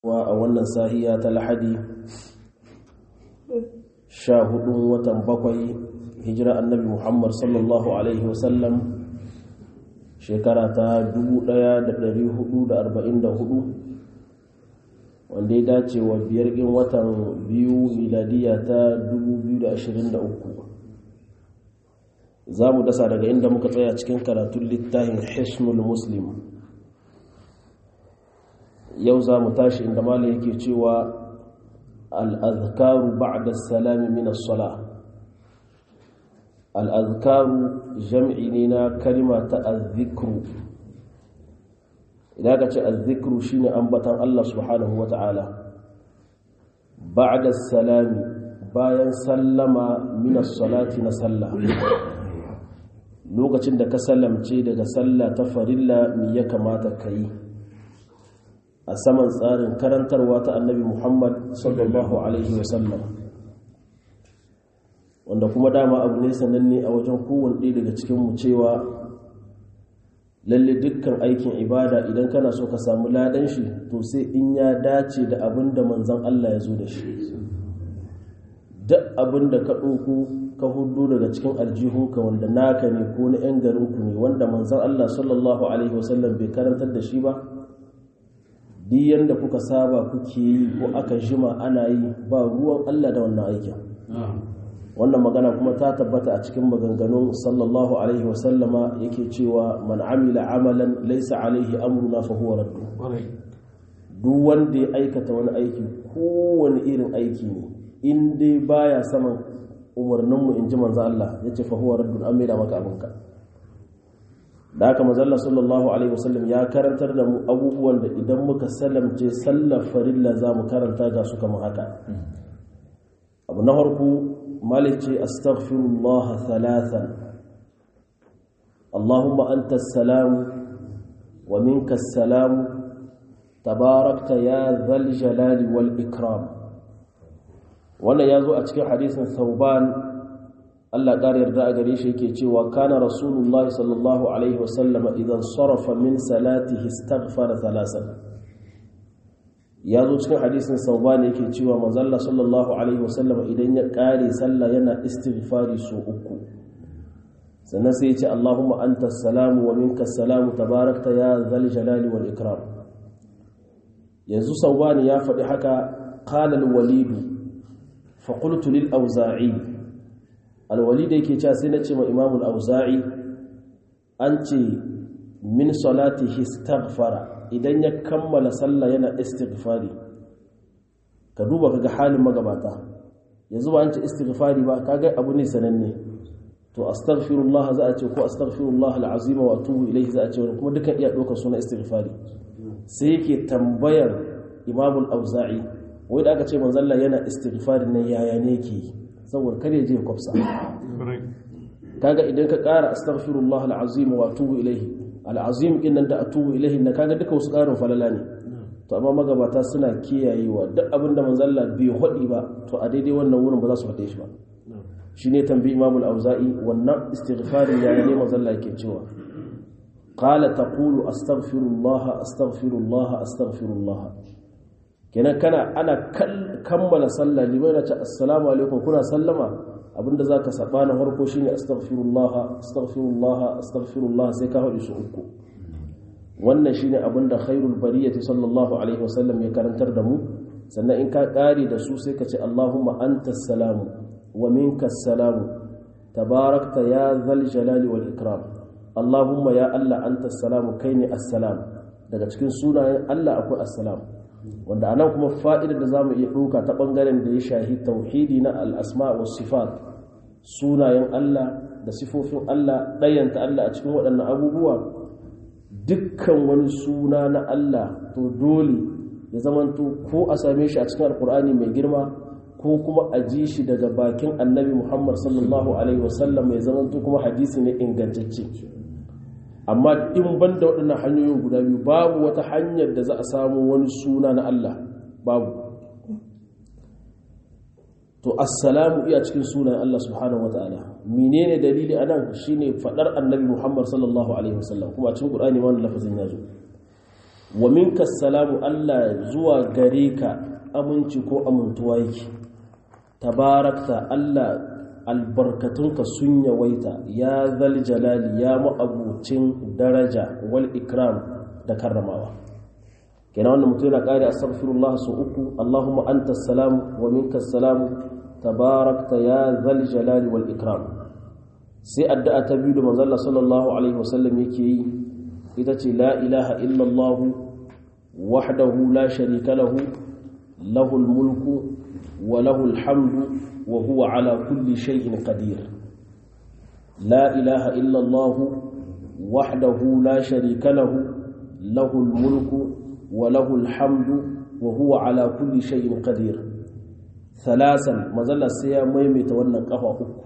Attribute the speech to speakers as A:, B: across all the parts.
A: wa a wannan sahiya ta lahadi sha hudun watan bakwai hijira annabi muhammad sallallahu alaihi wasallam shekara ta 1444 wanda ya dace wa biyar in watan biyu miladiya ta 2023 za mu dasa daga inda muka tsaya cikin karatun littafin hisnul muslim yau za mu tashi inda mala yake cewa al'azkaru ba'da salami min as-sala al'azkaru jam'i ne na kalima ta azzikru idan ka ce azzikru shine ambatan Allah subhanahu wa ta'ala ba'da salami bayan sallama min as-salati na sallah lokacin da ka sallamce daga sallah ta farilla me ya kamata ka yi a saman tsarin karantarwa ta annabi muhammad sallallahu alaihi wasallam wanda kuma dama abu ne sananne a wajen kowane ɗaya daga cikinmu cewa lalle dukkan aikin ibada idan kana so ka samu ladan shi to sai in ya dace da abin da manzan allah ya zo da shi duk abin da ka ɗauko ka hudu daga cikin aljihunka wanda naka ne ko na 'yan garinku ne wanda manzan allah sallallahu alaihi wasallam bai karantar da shi ba duk yadda kuka saba kuke yi ko aka jima ana yi ba ruwan Allah da wannan aikin wannan magana kuma ta tabbata a cikin maganganun sallallahu alaihi wasallama yake cewa man amila amalan laisa alaihi amruna fa huwa raddu duk wanda ya aikata wani aiki kowane irin aiki ne in dai baya saman umarninmu in ji manzo Allah yace fa huwa raddu an maida maka abinka da haka mazalla sallallahu alaihi wasallam ya karantar da mu abubuwan da idan muka salamce sallar farilla za mu karanta ga su kamar haka abu na farko malik ce astaghfirullah thalathan allahumma anta salamu wa minka salamu tabarakta ya dhal jalali wal ikram wannan ya zo a cikin hadisin sauban Allah ƙara yarda a gare shi yake cewa kana Rasulullah sallallahu alaihi wasallama idan sarafa min salatihi istaghfara thalasan ya zo cikin hadisin saubani yake cewa manzalla sallallahu alaihi wasallama idan ya ƙare sallah yana istighfari su uku sannan sai ya ce Allahumma anta salamu wa minka salamu tabarakta ya zal jalali wal ikram yanzu saubani ya faɗi haka qala al-walid fa qultu lil awza'i alwali da yake cewa sai na ce ma imamul auza'i an ce min salati istaghfara idan ya kammala sallah yana istighfari ka duba kaga halin magabata yanzu ba an ce istighfari ba kaga abu ne sananne to astaghfirullah za a ce ko astaghfirullah alazim wa atubu ilayhi za a ce kuma dukan iya ɗaukar suna istighfari sai yake tambayar imamul auza'i wai da aka ce manzalla yana istighfari nan yaya ne yake yi saboda kar ya je ya kwafsa kaga idan ka ƙara astaghfirullah alazim wa atubu ilayhi alazim din nan da atubu ilayhi na kaga duka wasu ƙarin falala ne to amma magabata suna kiyayewa duk abin da manzo Allah bai hodi ba to a daidai wannan wurin ba za su fade shi ba shine tambayi Imam al-Auza'i wannan istighfarin ya ne manzo Allah yake cewa qala taqulu astaghfirullah astaghfirullah astaghfirullah kenan kana ana kammala sallah limai na ce assalamu alaikum kuna sallama abinda za ka saba na farko shine astaghfirullah astaghfirullah astaghfirullah sai ka haɗu su uku wannan shine abinda khairul bariyati sallallahu alaihi wasallam ya karantar da mu sannan in ka ƙare da su sai ka ce allahumma anta salamu wa minka salamu tabarakta ya zal jalali wal ikram allahumma ya allah anta salamu kai ne assalam daga cikin sunayen allah akwai assalam wanda anan kuma fa'idar da zamu iya ɗauka ta ɓangaren da ya shahi tauhidi na al'asma wa sifat sunayen Allah da sifofin Allah ɗayanta Allah a cikin waɗannan abubuwa dukkan wani suna na Allah to dole ya zamanto ko a same shi a cikin alkur'ani mai girma ko kuma a ji shi daga bakin annabi Muhammad sallallahu alaihi wasallam mai zamanto kuma hadisi ne ingantacce amma in ban da waɗannan hanyoyin guda biyu babu wata hanyar da za a samu wani suna na Allah babu to assalamu iya cikin sunan Allah subhanahu wataala menene dalili anan shine fadar annabi Muhammad sallallahu alaihi wasallam kuma a cikin Qur'ani wannan lafazin ya zo wa minka salamu Allah zuwa gare ka aminci ko amintuwa yake tabarakta Allah albarkatunka sun yawaita ya zal jalali ya ma'abucin daraja wal ikram da karramawa kenan wannan mutum yana kare astaghfirullah su uku Allahumma anta salam wa minka salam tabarakta ya zal jalali wal ikram sai addu'a ta biyu da manzo Allah sallallahu alaihi wasallam yake yi ita ce la ilaha illallah wahdahu la sharika lahu lahul mulku wa lahul hamdu wa huwa ala kulli shay'in qadir la ilaha illallah wahdahu la sharika lahu lahul mulku wa lahul hamdu wa huwa ala kulli shay'in qadir thalasan mazalla sai ya maimaita wannan kafa uku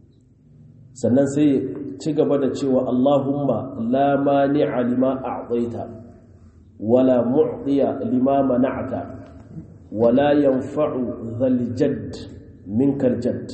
A: sannan sai ci gaba da cewa Allahumma la mani'a lima a'taita wala mu'tiya lima mana'ta wala yanfa'u dhal jadd minkal jadd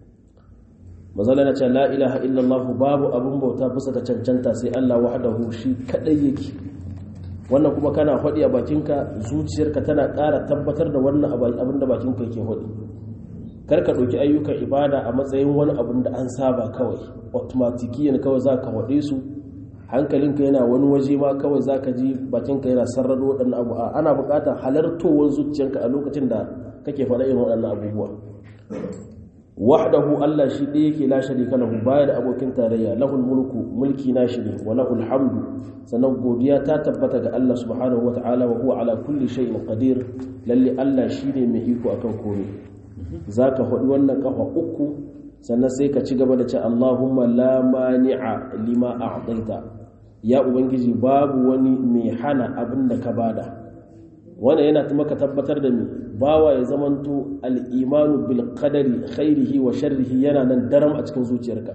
A: mazala na ce la ilaha illallah babu abun bauta bisa ga cancanta sai Allah wahdahu shi kadai yake wannan kuma kana faɗi a bakinka zuciyarka tana ƙara tabbatar da wannan abin da bakinka yake faɗi kar ka ɗauki ayyukan ibada a matsayin wani abin da an saba kawai automatikiyan kawai za ka faɗe su hankalinka yana wani waje ma kawai za ka ji bakinka yana sarrado waɗannan abu ana buƙatar halartowar zuciyarka a lokacin da kake faɗa irin waɗannan abubuwa wahdahu Allah shi ɗaya yake la sharika lahu baya da abokin tarayya lahul mulku mulki na shi ne wa lahul hamdu sannan godiya ta tabbata ga Allah subhanahu wa ta'ala wa huwa ala kulli shay'in qadir lalle Allah shine mai iko akan komai zaka faɗi wannan kafa uku sannan sai ka ci gaba da ce Allahumma la mani'a lima a'taita ya ubangiji babu wani mai hana abin da ka bada wannan yana maka tabbatar da mi bawa ya zamanto al'imanu bil qadari khairihi wa sharrihi yana nan daram a cikin zuciyarka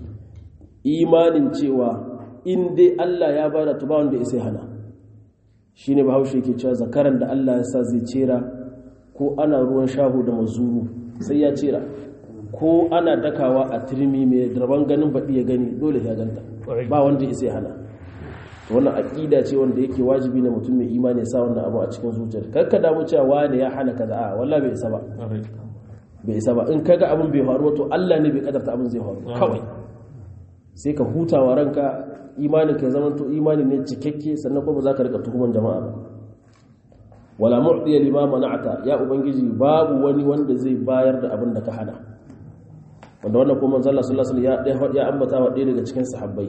A: imanin cewa in dai Allah ya bada to ba wanda ya hana shine bahaushe yake cewa zakaran da Allah ya sa zai cera ko ana ruwan shahu da mazuru sai ya cera ko ana dakawa a turmi mai draban ganin baɗi ya gani dole ya ganta ba wanda ya hana wannan aƙida ce wanda yake wajibi na mutum mai imani sa wannan abu a cikin zuciyar karka damu cewa wani ya hana kaza a wallahi bai isa ba bai isa ba in kaga abin bai faru to Allah ne bai kadarta abin zai faru kawai sai ka hutawa ranka imanin ka zama to imani ne cikakke sannan kuma za ka rika tuhuman jama'a ba wala mu'tiya lima mana'ata ya ubangiji babu wani wanda zai bayar da abin da ka hana wanda wannan kuma manzo Allah sallallahu alaihi wasallam ya ambata wa ɗaya daga cikin sahabbai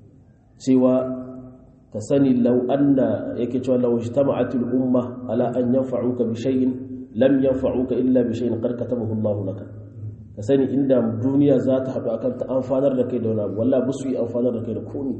A: cewa ka sani lau anna yake cewa lau ijtama'atil umma ala an yanfa'uka bi shay'in lam yanfa'uka illa bi shay'in qad katabahu Allahu laka ka sani inda duniya za ta haɗu akan ta amfanar da kai da wani abu wallahi su yi amfanar da kai da komai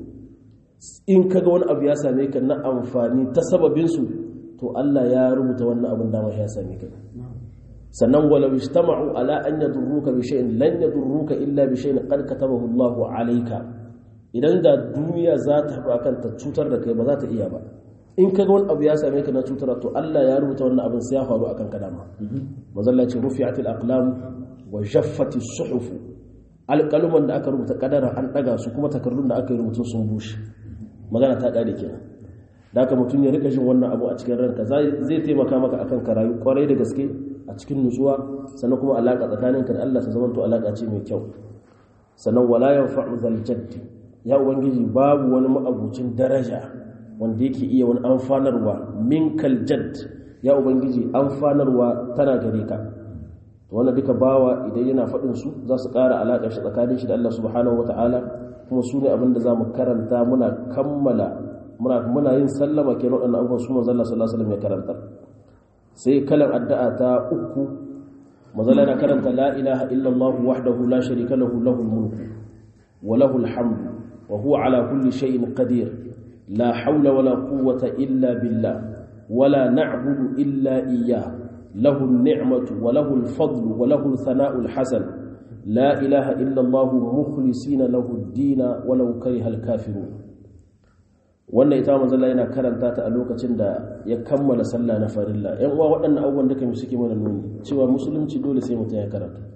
A: in kaga wani abu ya same ka na amfani ta sababin su to Allah ya rubuta wannan abin da ya same ka sannan walau ijtama'u ala an yadurruka bi shay'in lan yadurruka illa bi shay'in qad katabahu Allahu alayka idan da duniya za ta haɗu akan ta cutar da kai ba za ta iya ba in ka ga wani abu ya same ka na cutar to Allah ya rubuta wannan abin sai ya faru akan ka dama mazalla ce rufi'atil aqlam wa jaffati suhuf alƙaluman da aka rubuta kadara an daga su kuma takardun da aka yi rubutun sun bushe magana ta ƙare kenan da haka mutum ya rika jin wannan abu a cikin ranka zai taimaka maka akan ka rayu kwarai da gaske a cikin nutsuwa sannan kuma alaƙa tsakaninka da Allah ta zama to alaƙa ce mai kyau sannan wala yanfa'u zal jaddi ya ubangiji babu wani ma'abucin daraja wanda yake iya wani amfanarwa min kaljad ya ubangiji amfanarwa tana gare ka wanda duka bawa idan yana faɗin su za su ƙara alaƙar shi tsakanin shi da Allah subhanahu wata'ala kuma su ne abinda za mu karanta muna kammala muna yin sallama ke waɗannan abubuwan su manzon Allah sallallahu alaihi wasallam ya karanta sai kalan addu'a ta uku manzon yana karanta la ilaha illallah wahdahu la sharika lahu lahul mulku wa lahul hamdu وهو على كل شيء قدير لا حول ولا قوة إلا بالله ولا نعبد إلا إياه له النعمة وله الفضل وله الثناء الحسن لا إله إلا الله مخلصين له الدين ولو كره الكافرون wannan ita manzo Allah yana karanta ta a lokacin da ya kammala sallah na farilla yan uwa waɗannan abubuwan da kamar suke mana nuni cewa musulunci dole sai mutum ya karanta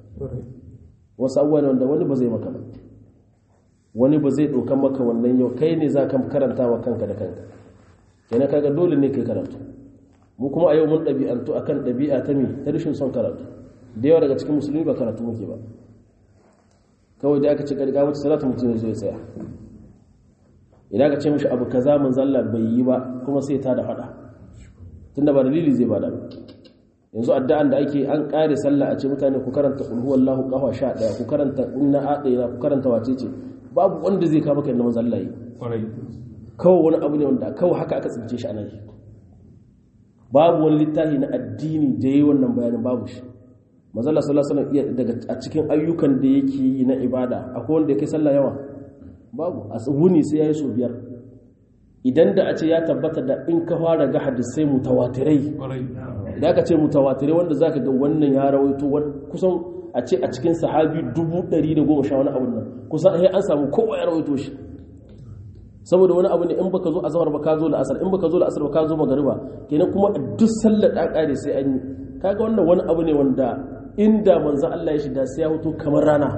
A: wasu abubuwan wanda wani ba zai maka ba wani ba zai ɗaukan maka wannan yau kai ne za ka karanta wa kanka da kanka kenan kaga dole ne kai karatu mu kuma a yau mun ɗabi'antu akan ɗabi'a ta mi ta rashin son karatu da yawa daga cikin musulmi ba karatu muke ba kawai da aka ce ƙarƙa wata salatu mutum zai tsaya idan aka ce mishi abu kaza mun zalla bai yi ba kuma sai ta da faɗa tunda ba dalili zai bada yanzu addu'an da ake an ƙare sallah a ce mutane ku karanta qul huwallahu qafa 11 ku karanta inna a'tayna ku karanta wacece babu wanda zai kawo maka inda manzo Allah yi kawai wani abu ne wanda kawai haka aka tsince shi a nan babu wani littafi na addini da yi wannan bayanin babu shi mazalla sallallahu alaihi wasallam daga a cikin ayyukan da yake yi na ibada akwai wanda yake sallah yawa babu a wuni sai yayi so biyar idan da a ce ya tabbata da in ka fara ga hadisai mutawatirai idan ka ce mutawatirai wanda zaka ga wannan ya rawaito kusan a ce a cikin sahabi dubu ɗari da goma sha wani abun nan kusan an samu kowa ya rawaito shi saboda wani abu ne in baka zo azhar ba ka zo la'asar in baka zo la'asar ba ka zo magariba kenan kuma duk sallar da kare sai an yi kaga wannan wani abu ne wanda inda manzo Allah ya shida sai ya hutu kamar rana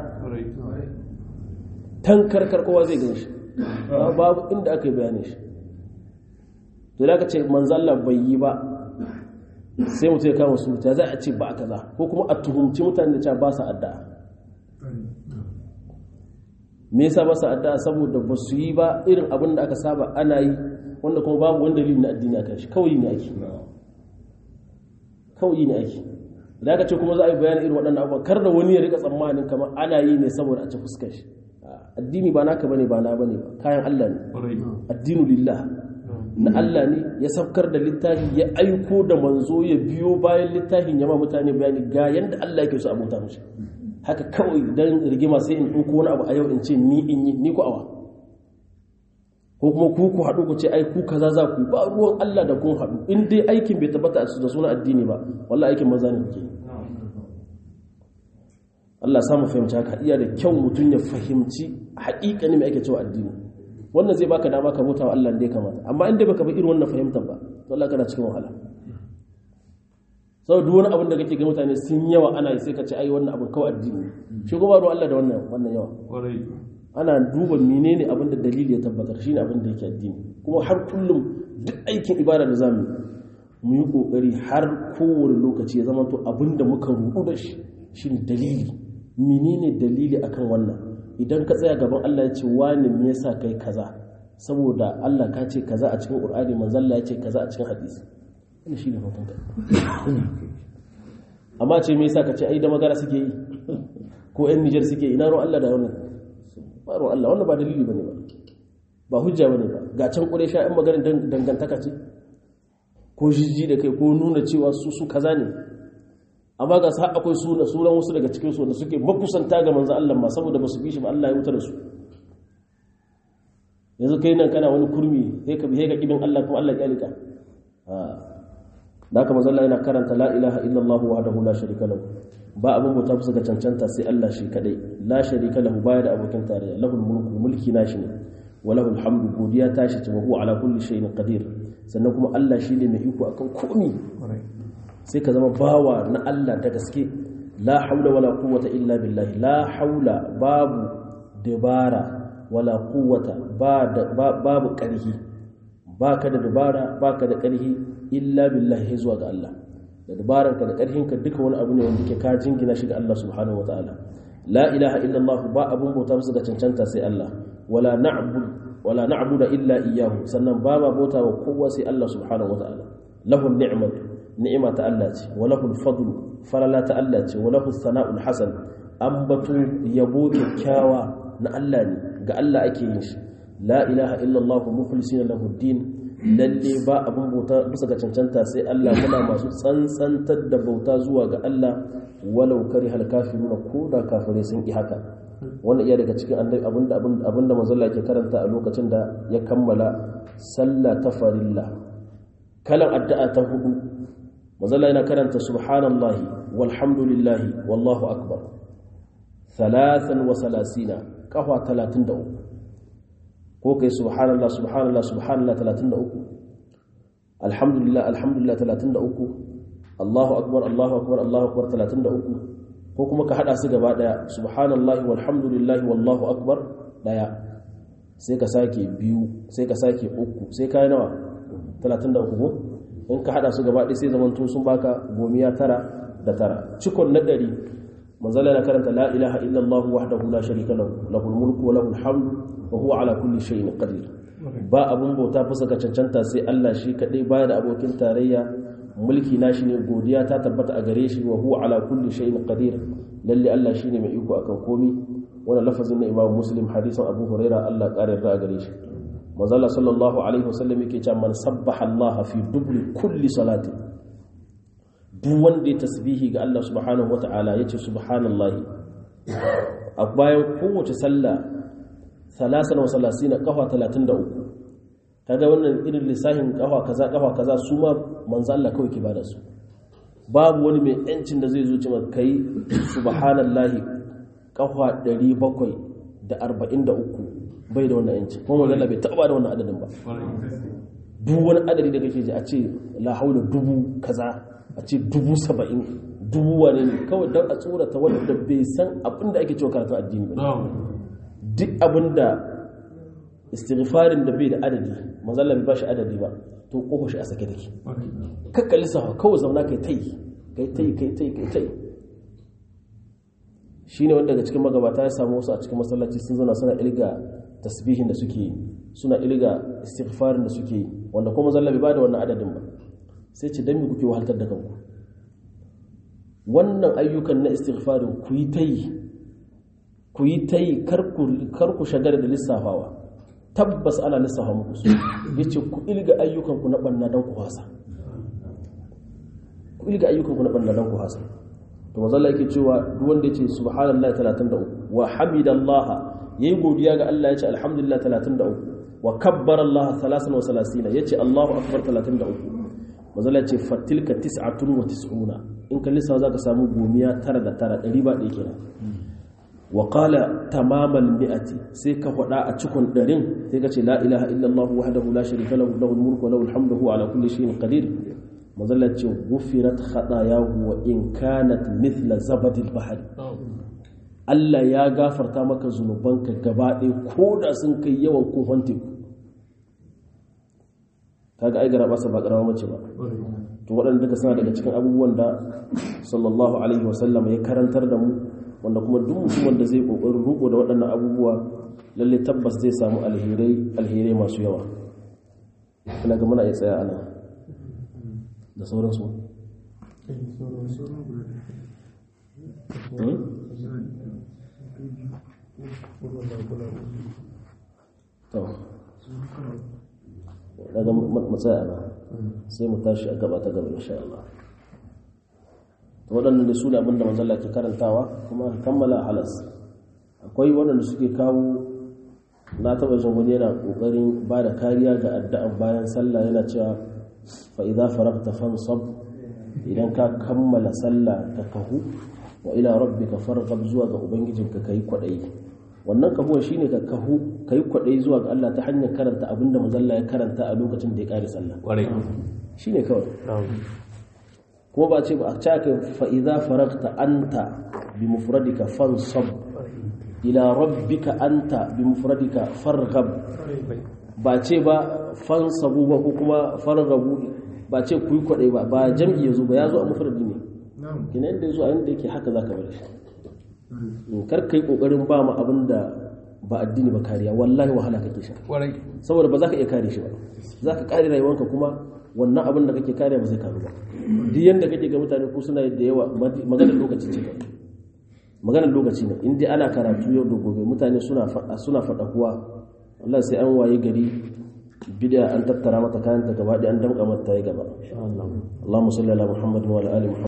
A: tankarkar kowa zai gan shi babu inda aka yi bayanin shi to da aka ce manzo Allah bai yi ba sai mutum ya kama su ta za a ce ba a kaza ko kuma a tuhumci mutane da cewa ba su addu'a me yasa ba su addu'a saboda ba su yi ba irin abin da aka saba ana yi wanda kuma babu wani dalili na addini akan shi kawai ne ake kawai ne ake da aka ce kuma za a yi bayanin irin waɗannan abubuwa kar da wani ya rika tsammanin kamar ana yi ne saboda a ci fuskar shi addini ba naka bane ba na bane ba kayan Allah ne addinu lillah na Allah ne ya safkar da littafi ya aiko da manzo ya biyo bayan littafin ya ma mutane bayani ga yanda Allah yake so a bauta mishi haka kawai dan rigima sai in ɗauko wani abu a yau in ce ni in yi ni ku awa ko kuma ku ku haɗu ku ce ai ku kaza za ku ba ruwan Allah da kun haɗu in dai aikin bai tabbata da suna addini ba wallahi aikin maza ne kuke Allah samu fahimci haka iya da kyau mutum ya fahimci haƙiƙani mai ake cewa addini wannan zai baka dama ka bauta wa Allah da ya kamata amma in dai baka bi irin wannan fahimtar ba to Allah kana cikin wahala sau duk wani abin da kake ga mutane sun yawa ana yi sai ka ce ai wannan abin kawai addini shi kuma ruwa Allah da wannan wannan yawa ana duba menene abin da dalili ya tabbatar shine abin da yake addini kuma har kullum duk aikin ibada da zamu mu yi kokari har kowane lokaci ya zama to abin da muka rubu da shi shine dalili menene dalili akan wannan idan ka tsaya gaban Allah ya ce wani me yasa kai kaza saboda Allah ka ce kaza a cikin Qur'ani manzon Allah ya ce kaza a cikin hadisi wannan shine hukunta amma ce me yasa ka ce ai da magana suke yi ko ƴan Niger suke yi ina ruwan Allah da wannan ba ruwan Allah wannan ba dalili bane ba ba hujja bane ba ga can Quraysha ƴan maganar dangantaka ce ko jijji da kai ko nuna cewa su su kaza ne amma ga sa akwai suna sunan wasu daga cikin su da suke makusanta ga manzo Allah ma saboda ba su bi shi ba Allah ya wuta da su yanzu kai nan kana wani kurmi sai ka bihe ga kibin Allah kuma Allah ya kyalika da haka manzo Allah yana karanta la ilaha illallah wahdahu la sharika lahu ba abin bauta bisa ga cancanta sai Allah shi kadai la sharika lahu baya da abokin tarayya lahul mulku mulki nashi ne wa lahul hamdu godiya tashi ce wa huwa ala kulli shay'in qadir sannan kuma Allah shi ne mai iko akan komai sai ka zama bawa na Allah da gaske la haula wala quwwata illa billahi la haula babu dabara wala quwwata babu ƙarhi baka da dabara baka da ƙarhi illa billahi zuwa ga Allah da dabaranka da ƙarhinka duka wani abu ne wanda ke ka jingina shi ga Allah subhanahu wataala la ilaha illallah ba abun bauta musu ga cancanta sai Allah wala na'bud wala na'budu illa iyyahu sannan ba ma bauta wa kowa sai Allah subhanahu wataala lahu ni'matu ni'ima ta Allah ce wa lahu fadlu falala ta Allah ce wa lahu sana'ul hasan ambatu yabo kyakkyawa na Allah ne ga Allah ake yin shi la ilaha illallah mukhlisina lahu din lalle ba abun bauta bisa ga cancanta sai Allah muna masu tsantsantar da bauta zuwa ga Allah walau karihal kafiruna ko da kafirai sun ki haka wannan iya daga cikin abinda abinda manzo Allah ke karanta a lokacin da ya kammala sallah ta farilla kalan addu'a ta hudu manzo Allah yana karanta subhanallahi walhamdulillahi wallahu akbar thalathan wa salasina kafa 33 ko kai subhanallah subhanallah subhanallah 33 alhamdulillah alhamdulillah 33 Allahu akbar Allahu akbar Allahu akbar 33 ko kuma ka hada su gaba daya subhanallahi walhamdulillahi wallahu akbar daya sai ka sake biyu sai ka sake uku sai kai nawa 33 ko in ka hada su gaba ɗaya sai zaman to sun baka gomiya tara da tara cikon na ɗari manzala na karanta la ilaha illallah wahdahu la sharika lahu lahul mulku wa lahul hamdu wa huwa ala kulli shay'in qadir ba abun bauta fusa ka cancanta sai Allah shi kadai baya da abokin tarayya mulki nashi ne godiya ta tabbata a gare shi wa huwa ala kulli shay'in qadir lalle Allah shine mai iko akan komi wannan lafazin na Imam Muslim hadisin Abu Huraira Allah kare da gare shi manzala sallallahu alaihi wasallam yake cewa man sabbaha Allah fi dubli kulli salatin duk wanda ya tasbihi ga Allah subhanahu wata'ala yace subhanallahi a bayan kowace sallah salasan wa salasina kafa 33 kaga wannan irin lissahin kafa kaza kafa kaza su ma manzo Allah kawai ke bada su babu wani mai yancin da zai zo cewa kai subhanallahi kafa 743 bai da wannan yanci kuma manzo Allah bai taba da wannan adadin ba duk wani adadi da kake ji a ce la haula dubu kaza a ce dubu saba'in dubu wane ne kawai don a tsorata wanda bai san abin da ake cewa karatun addini ba duk abin da istighfarin da bai da adadi mazalla bai ba shi adadi ba to kofa shi a sake take kakka lissafa kawai zauna kai tai kai tai kai tai kai tai shine wanda daga cikin magabata ya samu wasu a cikin masallaci sun zauna suna ilga tasbihin da suke yi suna ilga istighfarin da suke yi wanda kuma zalla bai ba da wannan adadin ba sai ce don me kuke wahaltar da kanku wannan ayyukan na istighfarin ku yi ta yi ku yi ta yi kar ku shagara da lissafawa tabbas ana lissafa muku su ya ce ku ilga ayyukanku na ɓanna don ku hasa ku ilga ayyukanku na ɓanna don ku hasa to mazalla yake cewa duk wanda ya ce subhanallah 33 wa hamidallah yayi godiya ga Allah ya ce alhamdulillah 33 wa kabbara Allah 33 ya ce Allahu akbar 33 mazala ce fatilka tis'atun wa tis'una in ka lissa za ka samu gomiya tara da tara ɗari ba ɗaya kenan wa qala tamamal mi'ati sai ka faɗa a cikon ɗarin sai ka ce la ilaha illallah wahdahu la sharika lahu lahul mulku wa lahul hamdu huwa ala kulli shay'in qadir mazala ce ghufirat khatayahu wa in kanat mithla zabadil bahri Allah ya gafarta maka zunubanka gaba ɗaya ko da sun kai yawan kofan teku kaga ai gara basa ba karama mace ba to waɗanda duka suna daga cikin abubuwan da sallallahu alaihi wasallam ya karantar da mu wanda kuma duk mutumin da zai kokarin ruko da waɗannan abubuwa lalle tabbas zai samu alherai alherai masu yawa ina ga muna iya tsaya ana da sauransu daga matsaya na sai mu tashi a gaba ta gaba insha Allah waɗannan da su ne abinda manzala ke karantawa kuma kammala halas akwai waɗanda suke kawo na taɓa jin wani yana ƙoƙarin ba da kariya ga addu'an bayan sallah yana cewa fa idza faragta fansab idan ka kammala sallah ka kahu wa ila rabbika farghab zuwa ga ubangijinka kai kwaɗayi wannan kahuwa shine ka kahu kai kwaɗayi zuwa ga Allah ta hanyar karanta abinda manzalla ya karanta a lokacin da ya ƙare sallah shine kawai kuma ba ce ba a caka fa'iza faragta anta bi mufradika fansab ila rabbika anta bi mufradika farghab ba ce ba fansabu ba ko kuma farghabu ba ce ku yi kwaɗai ba ba jam'i ya zo ba ya zo a mufradi ne kina yadda ya zo a yadda yake haka za ka bar shi kar ka yi ƙoƙarin ba ma abin da ba addini ba kariya wallahi wahala kake sha saboda ba za ka iya kare shi ba za ka kare rayuwanka kuma wannan abin da kake kare ba zai karu ba duk yanda kake ga mutane ko suna da yawa maganar lokaci ce ka maganar lokaci ne in dai ana karatu yau da gobe mutane suna faɗa suna faɗa kuwa wallahi sai an waye gari bid'a an tattara mata kayan ta gaba an damƙa mata ta yi gaba Allahumma salli ala Muhammad wa ala ali Muhammad